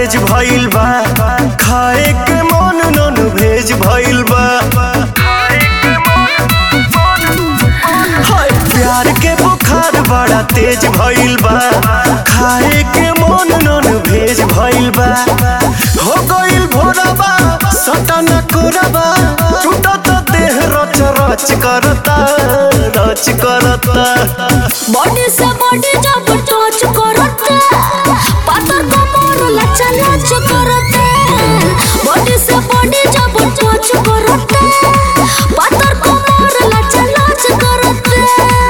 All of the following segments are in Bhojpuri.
तेज भइल बा खाए के मन नन भेज भइल बा हाय प्यार के बुखार बड़ा तेज भइल बा खाए के मन नन भेज भइल बा हो गइल भोरबा सटन कोरबा टूटत देह रच रच करता रच करता बॉडी से बॉडी जब टच करते पातर कमर लचा लच करते बॉडी से बॉडी जब टच करते पातर कमर लचा लच करते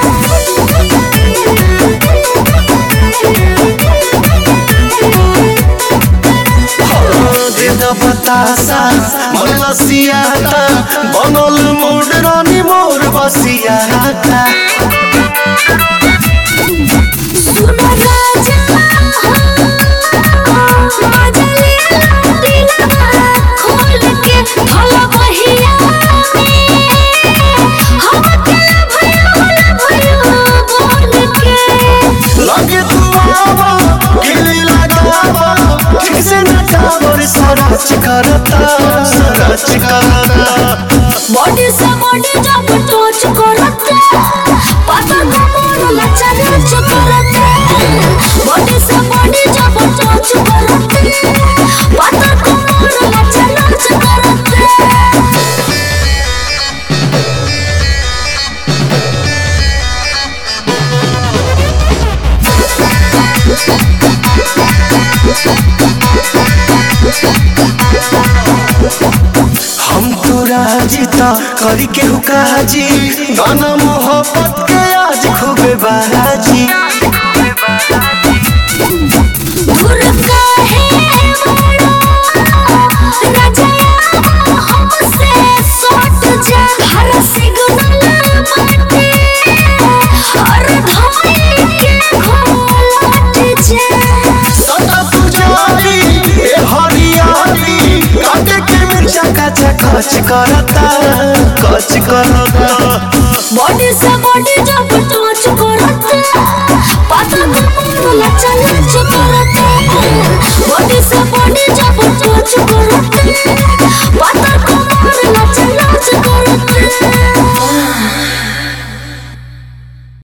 देद बतासा मन लसियाता बनल मोर रानी मोर बसियाता सुनो राजा मजा ले दिलवा खोल के भला बहिया हम अकेला भयो भयो बोल के लगे तू आवा गिली लगावा ठीक से नचावर सरच करता सरच करता बॉडी से बॉडी जब टच करते पाता कमर लचा लच करते बॉडी से बॉडी जब टच करते पाता कमर लचा लच करते हम तो राजीता करी के हुकाजी गाना मोहब्बत के आज खूबे बाजी दूर काहे बड़ा राजा हमसे सट जा हर सिग्नल माटे हर धमनी के घोलट जा सदा पुजारी ए हरियाली काटे के मिर्चा कचा कच करता कच करता बॉडी से बॉडी जब टच करते पाता कमर लचा लच करते बॉडी से बॉडी जब टच करते